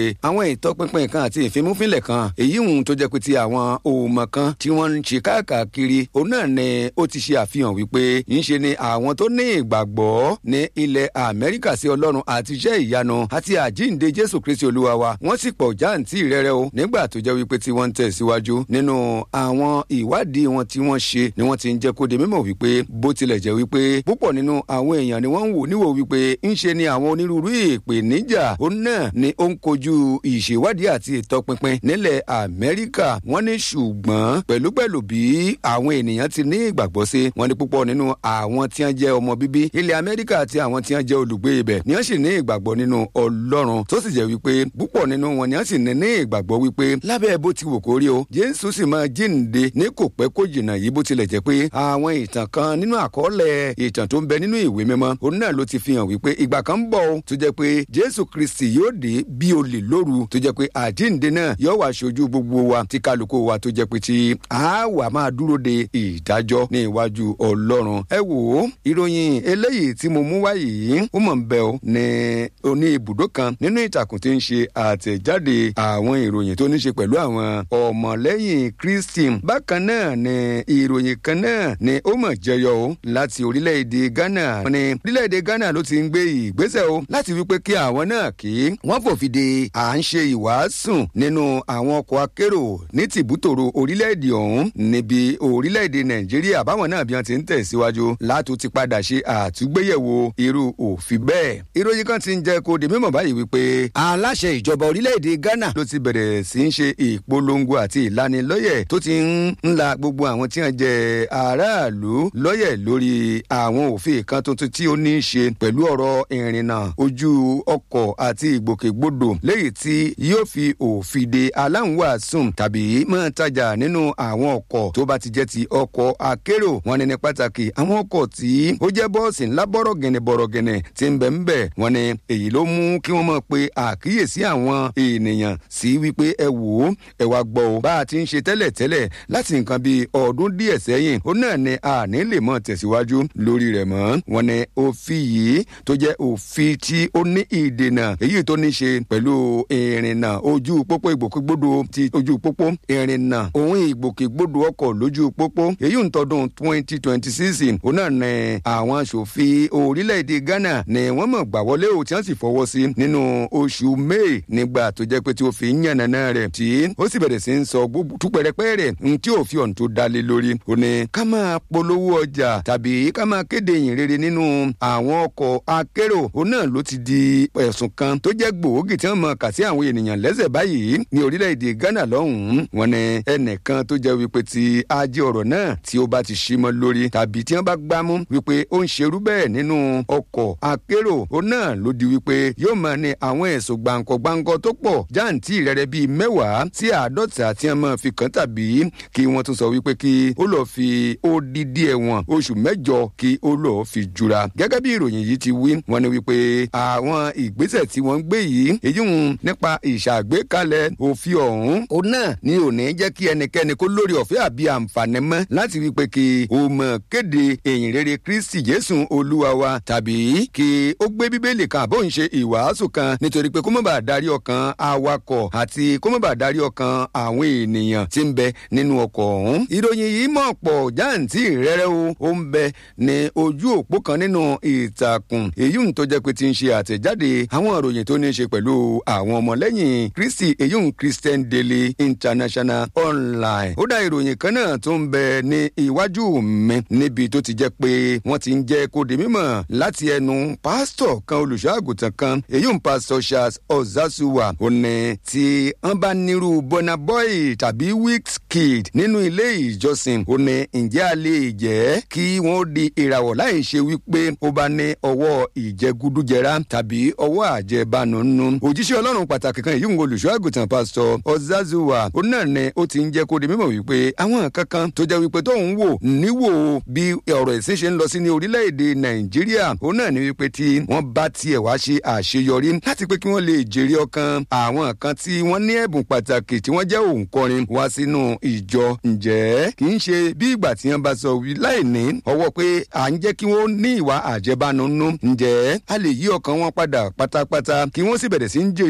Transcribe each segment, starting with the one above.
àwọn ìtọpinpin kan àti ìfimúfínlẹ̀ kan èyí hùn tó jẹ́ pé ti àwọn òmò kan tí wọ́n ń ṣe káàkiri òun náà ni ó ti ṣe àfihàn wípé ńṣe ni àwọn tó ní ìgbàgbọ́ ní ilẹ̀ amẹ́ríkà sí ọlọ́run àti iṣẹ́ ìyanu àti àjíǹde jésù kristi olúwa wa wọ́n sì pọ̀ jáǹtì rẹ́rẹ́ o nígbà tó jẹ́ wípé tí wọ́n ń tẹ̀síwájú nínú àwọn ìwádìí wọn tí wọ́n ṣe ni wọ́n ti ń jẹ́ kó di mímọ̀ wípé bó tilẹ̀ jẹ́ wípé púpọ̀ nínú àwọn èèyàn ni wọ́n ń wò níwò wípé ńṣe ni àwọn onírúurú ìpèníjà òun náà ni ó ń kojú ìṣèwádìí àti ìtọpinpin nílẹ̀ amẹ́ríkà wọ́n ní ṣùgbọ́n pẹ̀lúpẹ̀lú bí àwọn ènìyàn ti ní ìgbàgbọ́ sí wọ́n ní púpọ̀ nínú àwọn tí wọ́n jẹ́ ọmọ bíbí ilẹ̀ amẹ́ríkà àti àwọn tí wọ́n jẹ́ olùgbé ibẹ̀ ni wọ́n sì ní ìgbàgbọ́ nínú ọlọ́run tó sì jẹ́ wípé púpọ̀ nínú wọn ni wọ́n sì ní ní ìgbàgbọ́ wípé lábẹ́ bó ti wò kó rí o jésù sì máa jíǹde ní kò pẹ́ kó jìnnà yìí bó tilẹ̀ jẹ́ pé àwọn ìtàn kan nínú àkọọ́lẹ̀ ìtàn tó ń bẹ nínú ìwé mímọ́ òun náà ló ti fi hàn wípé ìgbà kan ń bọ̀ o tó jẹ́ pé jésù kristi yóò dé bí olè lóru tó jẹ́ pé àjíǹde náà yóò wá ṣojú gbogbo wa tí kálukú wa tó jẹ́ pé tí a wà máa dúró de ìdájọ́ ní iwájú ọlọ́run ẹ wò ó ìròyìn eléyìí tí mo mú wá yìí ó mọ̀ ń bẹ o ní oní ibùdó kan nínú ìtàkùn tí ń ṣe àtẹ̀jáde àwọn ìròyìn tó ní ṣe pẹ̀lú àwọn ọmọlẹ́yìn kristi bákan náà ni ìròyìn kan náà ni ó mọ̀ jẹyọ o láti orílẹ̀-èdè ghana wọn ni orílẹ̀-èdè ghana ló ti ń gbé ìgbésẹ̀ o láti wípé kí àwọn náà kí wọ́n fòfin de à ń ṣe ìwàásùn nínú àwọn ọkọ̀ akérò ní tìbútòrò orílẹ̀-èdè ọ̀hún níbi orílẹ̀-èdè nàìjíríà báwọn náà bí wọ́n ti ń tẹ̀síwájú látò ti padà ṣe àtúgbéyẹ̀wò irú òfin bẹ́ẹ̀. ìròyìn kan ti ń jẹ́ kó di mímọ̀ báyìí wípé aláṣẹ ìjọba orílẹ̀-èdè ghana ló ti bẹ̀rẹ̀ sí í ṣe ìpolongo àti ìlanilọ́yẹ̀ tó ti ń la gbogbo àwọn tí wọ́n jẹ́ aráàlú lọ́yẹ̀ lórí àwọn òfin kan tuntun tí ó ní í ṣe pẹ̀lú ọ̀rọ̀ ìrìnnà ojú ọkọ̀ àti ìgbòkègbodò léyìí tí yóò fi òfin de aláǹwàsùn tàbí máa tajà nínú àwọn ọkọ̀ tó bá ti jẹ́ ti ọkọ̀ akérò wọn ní ní pàtàkì àwọn ọkọ̀ tí ó jẹ́ bọ́ọ̀sì ńlá bọ́rọ̀gẹ̀nẹ̀ bọ́rọ̀gẹ̀nẹ̀ tí ń bẹ̀ ń bẹ̀ wọn ni èyí ló mú kí wọ́n mọ̀ pé àkíyèsí àwọn ènìyàn sí wípé ẹ wò ó ẹ wá gbọ́ ọ bá a ti ń ṣe tẹ́lẹ̀ tẹ́lẹ̀ láti nǹkan bíi ọdún díẹ̀ sẹ́yìn ó náà ní àní lè mọ̀ tẹ̀síwájú lórí rẹ̀ mọ́ wọn ni òfin yìí tó jẹ́ òfin tí ó ní ìdènà èyí tó ní ṣe pẹ̀lú ìrìnnà ojú pópó ìgbòkègbodò ti ojú pópó ìrìnnà òun ìgbòkègbodò ọkọ̀ lójú pópó èyí ń tọdún twenty twenty six òun náà ní àwọn aṣòfin orílẹ̀-èdè ghana ni wọ́n mọ̀ gbà wọlé o tí wọ́n sì fọwọ́ sí nínú oṣù may nígbà tó jẹ́ pé tí ó fi ń yànnàná rẹ̀ tí ó sì bẹ̀rẹ̀ sí ń sọ túpẹ̀rẹ̀pẹ̀ rẹ̀ n tí ò fi ọ̀n tó dalé lórí ó ní ká máa polówó ọjà tàbí ká máa kéde ìyìn rere nínú àwọn ọkọ̀ akérò òun náà ló ti di ẹ̀sùn kan tó jẹ́ gbòógì tí wọ́n mọ̀ kà sí àwọn ènìyàn lẹ́sẹ̀ báyìí ní orílẹ̀-èdè ghana lọ́hùn-ún wọn ni ẹnìkan tó jẹ́ wípé tí ajé ọ̀rọ̀ náà tí ó bá ti ṣí mọ́ lórí tàbí tí wọ́n bá gbámú wípé ó ń ṣerú bẹ́ẹ̀ nínú ọkọ̀ akérò òun náà ló di wípé yóò máa ní àwọn ẹ̀sùn gbàǹkọ̀gbàǹkọ̀ tó pọ̀ jáǹtì rẹ̀rẹ̀ bíi mẹ́wàá sí àádọ́ta tí wọ́n máa fi kàn tàbí kí wọ́n tún sọ wípé kí ó lọ́ọ́ fi odidi ẹ̀wọ̀n oṣù mẹ́jọ kí ó lọ́ọ́ fi jura gẹ́gẹ́ bí ìròyìn yìí ti wí wọ́n ní wípé àwọn ìgbésẹ̀ tí wọ́n ń gbé yìí èyí ń nípa ìṣàgbékalẹ̀ òfin ọ̀hún òun náà ni ò ní jẹ́ kí ẹnikẹ́ni kó lórí ọ̀fẹ́ àbí àǹfààní mọ́ láti wípé kí o mọ̀ kéde èyìn rere kristi jésù olúwa wa tàbí kí ó gbé bíbélì kan àbó ń ṣe ìwàásù kan nítorí pé kó má bàa darí ọkàn awakọ̀ àti kó má bàa darí ọkàn àwọn ènìyàn tí ń bẹ nínú ọkọ̀ ọ̀hún. ìròyìn yìí mọ̀ pọ̀ jáǹtì rẹ́rẹ́ o ó ń bẹ ní ojú òpó kan nínú ìtàkùn èyí ń tó jẹ́ pé ti ń ṣe àtẹ̀jáde àwọn ìròyìn tó ní í ṣe pẹ̀lú àwọn ọmọlẹ́yìn kristi èyí ń christian daily international online. ó dá ìròyìn kan náà tó ń bẹ ní iwájú mi níbi tó ti jẹ́ pé wọ́n ti ń jẹ́ kó di mímọ̀ láti ẹnu pásítọ̀ kan olùṣọ́àgùtàn kan èyí ń pásítọ̀ charles ọ̀zásùwà ó ní tí wọ́n bá nírú bonaboy tàbí wixkid nínú ilé ìjọsìn ó ní ǹjẹ́ a lè jẹ́ kí wọ́n di ìràwọ̀ láì ṣe wípé ó bá ní ọwọ́ ìjẹgúdújẹrá tàbí ọwọ́ àjẹbánu nù. òjíṣẹ́ ọlọ́run pàtàkì kan èyí ń olùṣọ́ àgùntàn pásítọ̀ ọ̀zázùwà ó náà ní ó ti ń jẹ́ kó di mímọ̀ wípé àwọn kankan tó jẹ́ wípé tó ń wò níwò bí ọ̀rọ̀ ìsìn ṣe ń lọ sí ní orílẹ̀-èdè nàìjíríà ó náà ní wípé tí wọ́n bá tiẹ̀ wá ṣe àṣeyọrí láti pé kí wọ́n lè jèrè ọkàn àwọn kan tí wọ́n ní ẹ̀bùn pàtàkì tí wọ́n jẹ́ òǹkọrin wá sínú ìjọ ǹjẹ́ kì í ṣe bí ìgbà tí wọ́n bá sọ wí láì ní ọwọ́ pé à ń jẹ́ kí wọ́n ní ìwà àjẹbánu nú ǹjẹ́ a lè yí ọkàn wọn padà pátápátá kí wọ́n sì bẹ̀rẹ̀ sí ń jèrè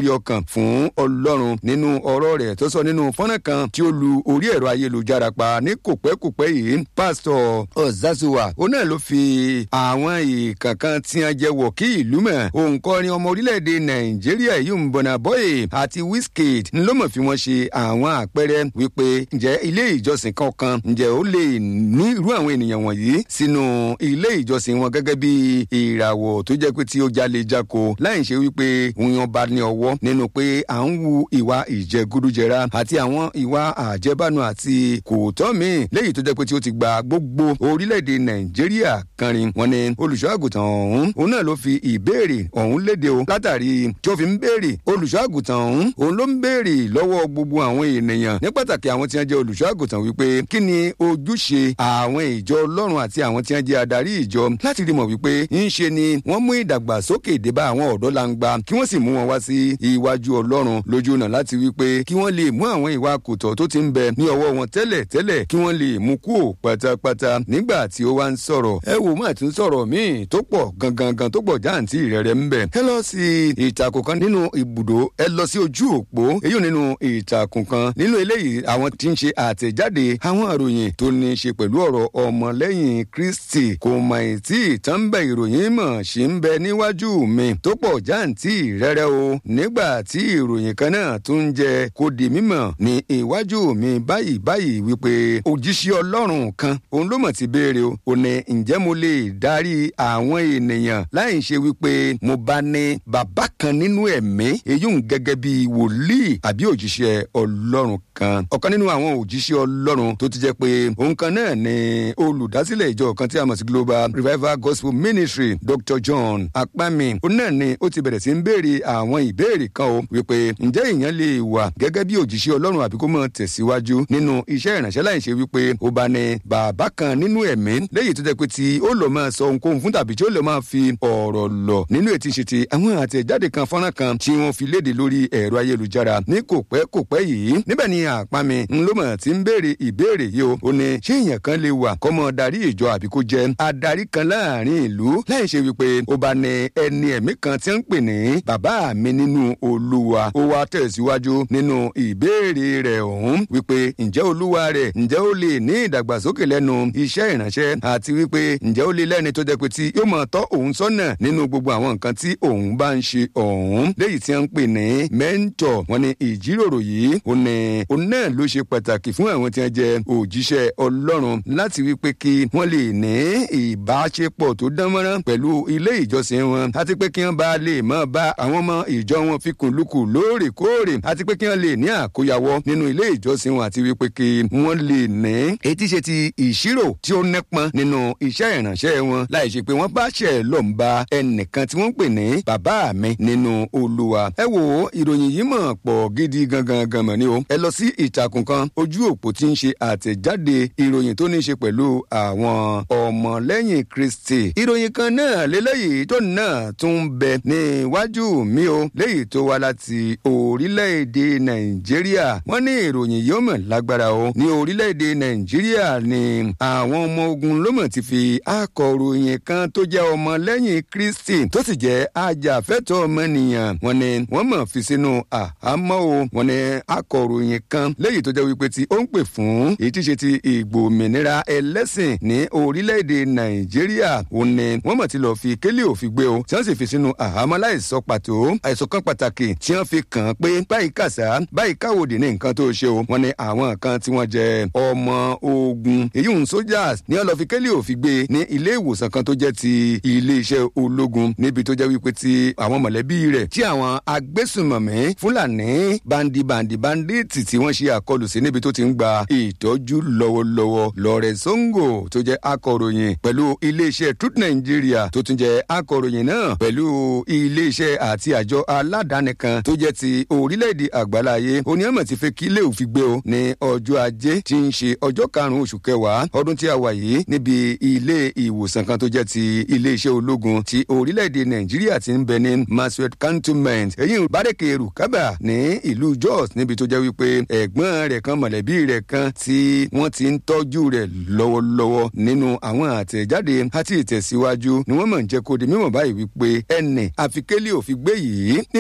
ọkàn fún ọlọ́run nínú ọ̀rọ̀ rẹ̀ tó sọ nínú fọ́nrán kan tí ó lu orí ẹ̀rọ ayélujára pa ní kòpẹ́kòpẹ́ yìí pásítọ̀ ọ̀zázùwà ó náà ló fi àwọn ìkànkan tí wọ́n jẹ́ wọ̀ kí ìlú mọ̀ òǹkọrin ọmọ orílẹ̀-èdè nàìjíríà yìí ń bọ̀nà bọ́yè àti wizkid ló mọ̀ fi wọ́n ṣe àwọn àpẹẹrẹ wípé ǹjẹ́ ilé ìjọsìn kankan ǹjẹ́ ó lè ní irú àwọn ènìyàn wọ̀nyí sínú ilé ìjọsìn wọn gẹ́gẹ́ bí ìràwọ̀ tó jẹ́ pé tí ó jalè jako láì ṣe wípé òun bá ní ọwọ́ nínú pé à ń wu ìwà ìjẹgúdújẹra àti àwọn ìwà àjẹbánu àti kòtọ́ míì léyìí tó jẹ́ pé tí ó ti gba gbogbo orílẹ̀-èdè nàìjíríà kanrin wọn ni olùṣọ́ àgùntàn ọ̀hún òun náà ló fi ìbéèrè ọ̀hún léde o látàrí tí ó fi ń béèrè olùṣọ́ àgùntàn ọ̀hún òun ló ń béèrè lọ́wọ́ gbogbo àwọn ènìyàn ní pàtàkì àwọn tí wọ́n jẹ́ olùṣọ́ àgùntàn wípé kí ni ojúṣe àwọn ìjọ ọlọ́run àti àwọn tí wọ́n jẹ́ adarí ìjọ láti rí mọ̀ wípé ń ṣe ni wọ́n mú ìdàgbàsókè débá àwọn ọ̀dọ́ langba kí wọ́n sì mú wọn wá sí iwájú ọlọ́run lójú ọ̀nà láti wípé kí wọ́n lè mú àwọn ìwà kòtọ́ tó ti ń bẹ ní ọwọ́ wọn tẹ́lẹ̀ tẹ́lẹ̀ kí wọ́n lè mú kúò pátápátá nígbà tí ó wá ń sọ̀rọ̀ ẹ wò má tún sọ̀rọ̀ míì tó pọ̀ gangan gan tó pọ̀ jáǹtì rẹ̀rẹ̀ ń bẹ ẹ lọ sí ìtàkùn kan nínú ibùdó ẹ lọ sí ojú òpó èyí nínú ìtàkùn kan nínú eléyìí àwọn tí ń ṣe àtẹ̀jáde àwọn àròyìn tó ní í ṣe pẹ̀lú ọ̀rọ̀ ọmọlẹ́yìn kristi kò mà ì tí ìtàn bẹ ìròyìn mọ̀ ṣì ń bẹ níwájú mi tó pọ̀ jáǹtì rẹ̀rẹ̀ o nígbà tí ìròyìn kan náà tún jẹ kó di mímọ̀ ní iwájú mi báyìí báyìí wípé òjíṣẹ́ ọlọ́run kan òun ló mọ̀ ti béèrè o ò ní ǹjẹ́ mo lè darí àwọn ènìyàn láì ṣe wípé mo bá ní bàbá kan nínú ẹ̀mí èyí ń gẹ́gẹ́ bí wòlíì àbí òjíṣẹ́ ọlọ́run kan ọ̀kan nínú àwọn òjíṣẹ́ ọlọ́run tó ti jẹ́ pé òun kan náà ni olùdásílẹ̀ ìjọ kan tí a mọ̀ sí global revival gospel ministry dr john apami òun náà ni ó ti bẹ̀rẹ̀ sí ń béèrè àwọn ìbéèrè kan o wípé ǹjẹ́ èèyàn lè wà gẹ́gẹ́ bí òjíṣẹ́ ọlọ́run àbí kó mọ̀ tẹ̀síwájú nínú iṣẹ́ ìrànṣẹ́ láì ṣe wípé ó bá ní bàbá kan nínú ẹ̀mí léyìí tó jẹ́ pé tí ó lọ máa sọ ohunkóhun fún tàbí tí ó lọ máa fi ọ̀rọ̀ lọ nínú ètí ṣe ti àwọn àtẹ̀jáde kan fọ́nrán kan tí wọ́n fi léde lórí ẹ̀rọ ayélujára ní kò pẹ́ kò pẹ́ yìí níbẹ̀ ni àpami ńlọmọ tí ń béèrè ìbéèrè yìí o ó ní ṣé èèyàn kan lè wà kọ́mọ darí ìjọ àbí kó jẹ́ adarí kan láàrin ìlú láì ṣe wípé ó bá ní ẹni ẹ̀mí kan tí ń pè ní bàbá mi nínú olúwa ó wá tẹ̀síwájú nínú ìbéèrè rẹ̀ ọ̀hún wípé ǹjẹ́ olúwa rẹ̀ ǹjẹ́ ó lè ní ìdàgbàsókè lẹ́nu iṣẹ́ ìránṣẹ́ àti wípé ǹjẹ́ ó lè lẹ́ni tó jẹ́ pé tí yóò máa tọ́ òun sọ́nà nínú gbogbo àwọn nǹkan tí òun bá ń ṣe ọ̀hún léyìí tí wọ́n ń pè ní mẹ́ńtọ̀ wọn ni ìjíròrò yìí ó ní òun náà ló ṣe pàtàkì fún àwọn tí wọ́n jẹ́ òjíṣẹ́ ọlọ́run láti wípé kí wọ́n lè ní ìbáṣepọ̀ tó dánmọ́rán pẹ̀lú ilé ìjọsìn wọn àti pé kí wọ́n bá lè máa bá àwọn ọmọ ìjọ wọn fi kùnlùkù lóòrèkóòrè àti pé kí wọ́n lè ní àkóyawọ́ nínú ilé ìjọsìn wọn àti wípé kí wọ́n lè ní etí ṣe ti ìṣirò tí ó nípọn nínú iṣẹ́ ìrànṣẹ́ wọn láì ṣe pé wọ́n bá ṣẹ̀ lọ́n ba ẹnìkan tí wọ́n ń pè ní bàbá mi nínú olúwa. ẹ wo ìròyìn yìí mọ̀ pọ̀ gidi gangan gan mọ̀ ni o. ẹ lọ sí ìtàkùn kan ojú òpó tí ń ṣe àtẹ̀jáde ìròyìn tó ní í ṣe pẹ̀lú àwọn ọmọlẹ́yìn kristi. ìròyìn kan náà lélẹ́yìí tó náà tún bẹ níwájú mi o léyìí tó wá láti orílẹ̀-èdè nàìjíríà. wọ́n ní ìròyìn yìí ó mọ̀ lágbára o. ní orílẹ̀-èdè nàìjíríà ni àwọn ọmọ ogun ló mọ̀ ti fi akọ̀ròyìn kan tó jẹ́ ọmọlẹ́yìn kristi tó sì jẹ́ ajàfẹ́tọ̀ ọmọnìyàn wọ́n ní wọ́n mọ̀ fi sínú àhámọ́ o wọ́n ní akọ̀ròyìn kan léyìí tó jẹ́ wípé tí ó ń pè fún èyí tí ṣe ti ìgbòmìnira ẹlẹ́sìn ní orílẹ̀-èdè nàìjíríà ó ní wọ́n mọ̀ ti lọ́ọ́ fi kélé òfin gbé o tí wọ́n sì fi sínú àhámọ́ láìsọ pàtó àìsàn kan pàtàkì tí wọ́n fi kàn án pé báyìí kàṣá báyìí káwòdì ní nǹkan tó ṣe o wọ́n ní àwọn kan tí wọ́n jẹ́ ọmọ ogun èyí ń sójà ní wọ́n lọ́ọ́ fi kélé òfin gbé ní ilé ìwòsàn kan tó jẹ́ ti iléeṣẹ́ ológun níbi tó jẹ́ wípé ti àwọn mọ̀lẹ́bí rẹ̀ tí àwọn agbésùnmọ̀mí fúlàní bandibandi banditi tí wọ́n ṣe àkọlù sí níbi tó ti ń gba ìtọ́jú lọ́wọ́lọ́wọ́ lọ́rẹ̀ songo tó jẹ́ akọ̀ròyìn pẹ̀lú iléeṣẹ́ truth nigeria tó tún jẹ́ akọ̀ròyìn náà pẹ̀lú iléeṣẹ́ àti àjọ aládàáni kan tó jẹ́ ti orílẹ̀-èdè àgbáláyé oníyàmọ̀ ti fẹ́ kí ilé òfin gbé o ní ọjọ́ ajé tí ń ṣe ọjọ́ karùn-ún oṣù kẹwàá ọdún tí a wà yìí níbi ilé ìwòsàn kan tó jẹ́ ti iléeṣẹ́ ológun ti orílẹ̀-èdè nàìjíríà ti ń bẹ ní maswet cantonment èyí bárẹ̀kẹ̀ rukaba ní ìlú jos níbi tó jẹ́ wípé ẹ̀gbọ́n rẹ̀ kan mọ̀lẹ́bí rẹ̀ kan tí wọ́n ti ń tọ́jú rẹ̀ lọ́wọ́lọ́wọ́ nínú àwọn àtẹ̀jáde àti ìtẹ̀síwájú ni wọ́n mọ̀ ń jẹ́ kó di mímọ̀ báyìí wípé ẹnì àfikẹ́lẹ́ òfin gbé yìí níbo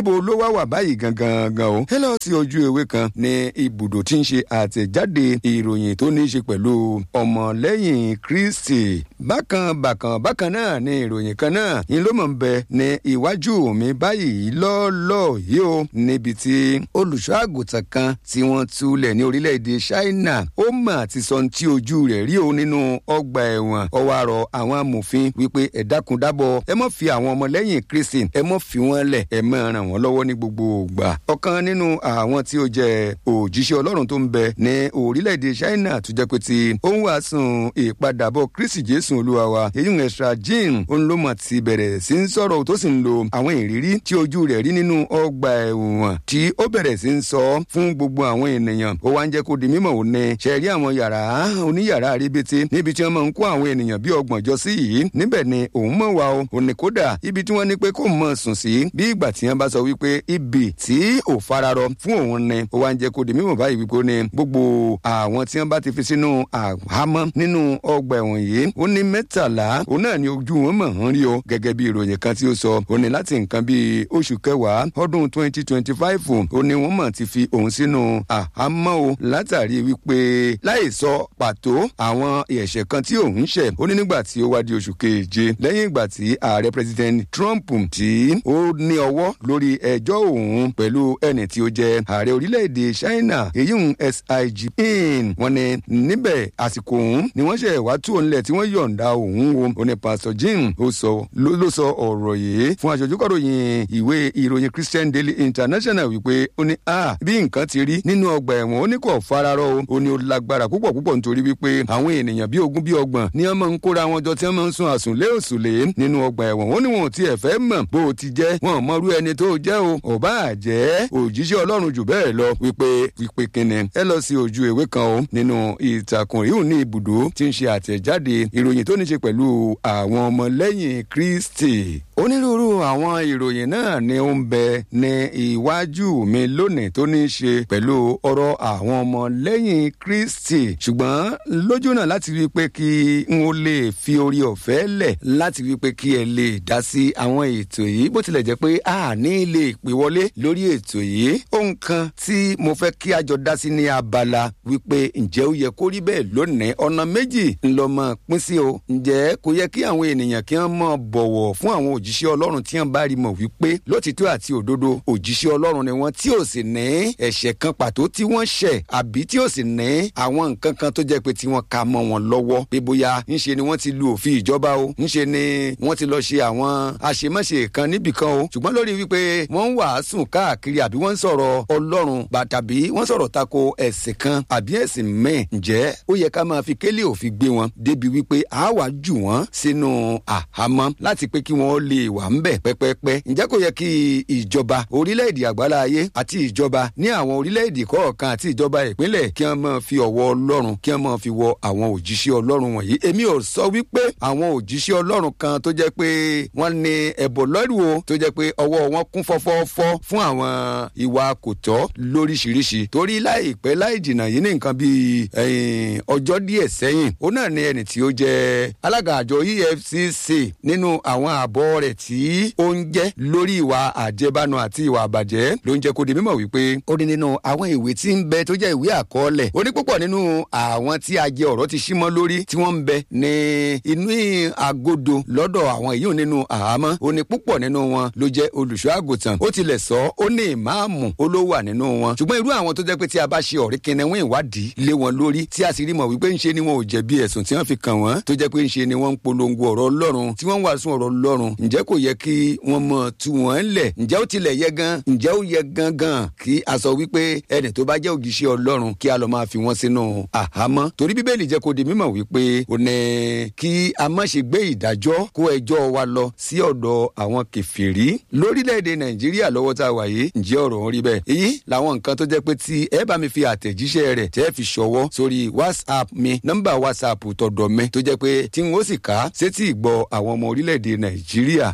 níbo ló wá wà báyìí gangan gan o ẹ lọ sí ojú ewé kan ní ibùdó tí ń ṣe àtẹ̀jáde ìròyìn tó ní í ṣe pẹ̀lú ọmọlẹ́yìn kristi bákan bákan bákan náà ní ìròyìn kan náà ń ló mọ̀ ń bẹ ní iwájú mi báyìí lọ́ọ́lọ́ yìí o níbi tí olùṣọ́ àgùntàn kan tí wọ́n túlẹ̀ ní orílẹ̀-èdè china ó mà ti sọ tí ojú rẹ̀ rí o nínú ọgbà ẹ̀wọ̀n ọwọ́ àrọ̀ àwọn amòfin wípé ẹ dákun dábọ̀ ẹ mọ̀ fi àwọn ọmọlẹ́yìn kristi ẹ mọ̀ fi wọ́n lẹ̀ ẹ mọ̀ ràn wọ́n lọ́wọ́ ní gbogbo ìgbà ọ̀kan nínú àwọn tí ó jẹ́ òjíṣẹ́ ọlọ́run tó ń bẹ ní orílẹ̀-èdè china tó jẹ́ pé ti ó ń wàásùn ìpadàbọ̀ kristi jésù olúwa wa èyí ń ẹ̀ṣra jean òun ló mọ̀ ti bẹ̀rẹ̀ sí ń sọ̀rọ̀ tó sì ń lo àwọn ìrírí tí ojú rẹ̀ rí nínú ọgbà ẹ̀wọ̀n tí ó bẹ̀rẹ̀ sí ń sọ fún gbogbo àwọn ènìyàn ó wá ń jẹ́ kó di mímọ̀ òun ní ṣẹ̀rí àwọn yàrá oníyàrá àríbete níbi tí wọ́n máa ń kó àwọn ènìyàn bí ọgbọ̀n jọ sí yìí níbẹ̀ ni òun mọ̀ wá o òun ní kódà ibi tí wọ́n ní pé kó mọ̀ sùn sí bí ìgbà tí wọ́n bá sọ wípé ibi tí ò fararọ fún òun ni ó wá ń jẹ́ kó di mímọ̀ báyìí wípé ó ní gbogbo àwọn tí wọ́n bá ti fi sínú àhámọ́ nínú ọgbà ẹ̀wọ̀n yìí ó ní mẹ́tàlá òun náà ni ojú wọn mọ̀ ń rí o gẹ́gẹ́ bí ìròyìn kan tí ó sọ ó ní láti nǹkan bíi oṣù kẹwàá ọdún twenty twenty five ó ní wọ́n mọ̀ ti fi òun sínú àhámọ́ o látàrí wípé láì sọ pàtó àwọn ẹ̀ṣẹ̀ kan tí òun ṣẹ̀ ó ní nígbà tí ó wá di oṣù keje lẹ́yìn ìgbà tí ààrẹ president trump tí ó ní ọwọ́ lórí ẹjọ́ òun pẹ̀lú ẹni tí ó jẹ́ ààrẹ orílẹ̀-èdè china èyí ń sig in wọ́n ní níbẹ̀ àsìkò òun ni wọ́n ṣe wá tú òun lẹ̀ tí wọ́n yọ̀ǹda òun wo ó ní pastor jim ó sọ ló sọ ọ̀rọ̀ yìí fún aṣojúkọ̀ròyìn ìwé ìròyìn christian daily international wípé ó ní a bí nǹkan ti rí nínú ọgbà ẹ̀wọ̀n ó ní kò fararọ o ó ní ó lágbára púpọ̀ púpọ̀ nítorí wípé àwọn ènìyàn bíi ogún bíi ọgbọ̀n ni wọ́n máa ń kóra wọn jọ tí wọ́n máa ń sun àsùnlé òsùlé nínú ọgbà ẹ̀wọ̀n ó ní wọn ò tiẹ̀ fẹ́ mọ̀ bó o ti jẹ́ wọn ò mọrú ẹni tó jẹ́ o ọba àjẹ́ òjíṣẹ́ ọlọ́run jù bẹ́ẹ̀ lọ wípé wípé kíni ẹ lọ sí ojú ìwé kan o nínú ìtàkùn ìhùn ní ibùdó tí ń ṣe àtẹ̀jáde ìròyìn tó ní ṣe pẹ̀lú àwọn ọmọlẹ́yìn kristi onírúurú àwọn ìròyìn náà ni ó ń bẹ ní iwájú mi lónìí tó ní í ṣe pẹ̀lú ọ̀rọ̀ àwọn ọmọ lẹ́yìn kristi ṣùgbọ́n lójú náà láti rí i pé kí n ó lè fi orí ọ̀fẹ́ lẹ̀ láti rí i pé kí ẹ lè dá sí àwọn ètò yìí bó tilẹ̀ jẹ́ pé a ní lè pè wọlé lórí ètò yìí ohun kan tí mo fẹ́ kí a jọ dá sí ní abala wípé ǹjẹ́ ó yẹ kó rí bẹ́ẹ̀ lónìí ọ̀nà méjì ńlọmọ pín sí o ǹjẹ́ kò yẹ kí àwọn ènìyàn kí wọ́n mọ̀ bọ̀wọ̀ fún àwọn òjíṣẹ́ ọlọ́run tí wọ́n bá rí mọ̀ wípé lótìtọ́ àti òdodo òjíṣẹ́ ọlọ́run ni wọ́n tí ò sì ní ẹ̀ṣẹ̀ kan pàtó tí wọ́n ṣẹ̀ àbí tí ò sì ní àwọn nǹkan kan tó jẹ́ pé tí wọ́n ka mọ́ wọn lọ́wọ́ pé bóyá ńṣe ni wọ́n ti lu òfin ìjọba o ńṣe ni wọ́n ti lọ ṣe àwọn àṣemáṣe kan níbì kan o ṣùgbọ́n lórí wípé wọ́n ń wàásùn káàkiri àbí wọ́n ń sọ̀rọ̀ ọlọ́run tàbí wọ́n sọ̀rọ̀ tako ẹ̀sìn kan àbí ẹ̀sìn mẹ́ẹ̀ ǹjẹ́ ó yẹ ká máa fi kélé òfin gbé wọn débi wípé a wà jù wọ́n sínú àhámọ́ láti pé kí wọ́n lè wà ń bẹ̀ pẹ́pẹ́pẹ́ ǹjẹ́ kò yẹ kí ìjọba orílẹ̀-èdè àgbáláyé àti ìjọba ní àwọn orílẹ̀-èdè kọ̀ọ̀kan àti ìjọba ìpínlẹ̀ kí wọ́n máa fi ọ̀wọ́ ọlọ́run kí wọ́n máa fi wọ àwọn òjíṣẹ́ ọlọ́run wọ̀nyí èmi ò sọ wípé àwọn òjíṣẹ́ ọlọ́run kan tó jẹ́ pé wọ́n ní ẹ̀bọ̀ lọ́rù o tó jẹ́ pé ọwọ́ wọn kún fọ́fọ́fọ́ fún àwọn ìwà kò tọ́ lóríṣiríṣi torí láìpẹ́ láì jìnnà yìí ní nǹkan bíi ọjọ́ díẹ̀ sẹ́yìn ó náà ní ẹni tí ó jẹ́ alága àjọ efcc nínú àwọn àbọ̀ rẹ̀ tí ó ń jẹ́ lórí ìwà àjẹbánu àti ìwà àbàjẹ́ ló ń jẹ́ kó di mímọ̀ wípé ó ní nínú àwọn ìwé tí ń bẹ tó jẹ́ ìwé àkọọ́lẹ̀ ó ní púpọ̀ nínú àwọn tí ajẹ ọ̀rọ̀ ti símọ́ lórí tí wọ́n ń bẹ ní inú àgọ́dọ̀ lọ́dọ̀ àwọn èyí nínú àhámọ́ ó ní púpọ̀ nínú wọn ló jẹ́ olùṣọ́ àgùntàn ó tilẹ̀ sọ ó ní ìmáàmù ó ló wà nínú wọn ṣùgbọ́n irú àwọn tó jẹ́ pé tí a bá ṣe ọ̀rí kẹnẹwọ́n ìwádìí lé wọn lórí tí a sì rí mọ̀ wípé ń ṣe ni wọn ò jẹ̀bi ẹ̀sùn tí wọ́n fi kàn wọ́n tó jẹ́ pé ń ṣe ni wọ́n ń polongo ọ̀rọ̀ ọlọ́run tí wọ́n ń wàásù ọ̀rọ̀ ọlọ́run ǹjẹ́ kò yẹ kí wọ́n mọ̀ tú wọ́n lẹ̀ ǹjẹ́ ó tilẹ̀ yẹ gan ǹjẹ́ ó yẹ gangan kí a sọ wípé ẹni tó bá jẹ́ ògìṣẹ́ ọlọ́run kí a lọ máa fi wọ́n sínú àhámọ́ torí bíbélì jẹ́ kó di mímọ̀ wípé ó ní kí a má ṣe gbé ìdájọ́ kó ẹjọ́ wa lọ sí ọ̀dọ̀ àwọn kẹfìrí lórílẹ̀‐èdè nàìjíríà lọ́wọ́ tá a wà yìí ǹjẹ́ ọ̀rọ̀ ń rí bẹ́ẹ̀ èyí làwọn nǹkan tó jẹ́ pé tí ẹ bá mi fi àtẹ̀jíṣẹ́ rẹ̀ tẹ́ fi ṣọwọ́ sórí whatsapp mi nọ́mbà whatsapp tọ̀dọ̀ mi tó jẹ́ pé tí n ó sì ká sétí ìgbọ́ àwọn ọmọ orílẹ̀‐èdè nàìjíríà ti ń gbọ́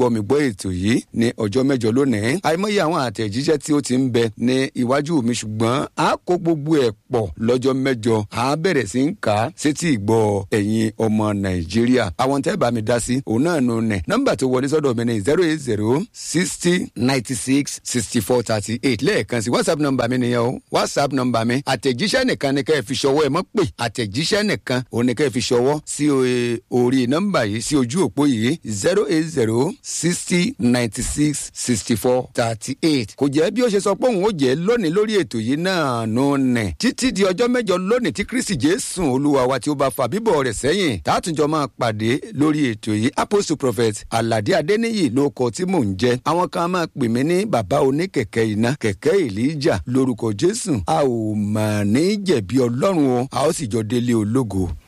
gbọ́ mi gbọ́ ètò yìí ní ọjọ́ mẹ́jọ lónìí àìmọye àwọn àtẹ̀jíṣẹ́ tí ó ti ń bẹ ní iwájú mi ṣùgbọ́n a kó gbogbo ẹ̀ pọ̀ lọ́jọ́ mẹ́jọ a bẹ̀rẹ̀ sí ń kà á sétí ìgbọ́ ẹ̀yin ọmọ nàìjíríà àwọn tẹ́ bá mi dá sí òun náà nù nẹ̀ nọ́mbà tó wọlé sọ́dọ̀ mi ní zero eight zero sixty ninety six sixty four thirty eight lẹ́ẹ̀kan sí whatsapp nọ́mbà mi nìyẹn o whatsapp nọ́mbà mi àtẹ̀jíṣẹ́ nìkan ni kẹ́ ẹ fi ṣọwọ́ ẹ mọ́ pè àtẹ̀jíṣẹ́ nìkan òun ni kẹ́ ẹ fi ṣọwọ́ sí orí nọ́mbà yìí sí ojú òpó yìí zero eight zero sixty ninety six sixty four thirty eight kò jẹ́ bí ó ṣe sọ pé òun ó jẹ́ lónìí lórí ètò yìí náà nù nẹ̀ títí di ọjọ́ mẹ́jọ lónìí tí kristi jésù olúwa wa tí ó bá fa bíbọ̀ rẹ̀ sẹ́yìn tààtúnjọ máa pàdé lórí ètò yìí apostle prophet alade adeniyi ló kọ tí mò ń jẹ́ àwọn kan máa pè mí ní bàbá oníkẹ̀kẹ́ iná kẹ̀kẹ́ èlíjà lórúkọ jésù a ò mà ní jẹ̀bi ọlọ́run o a ó sì jọ délé ológo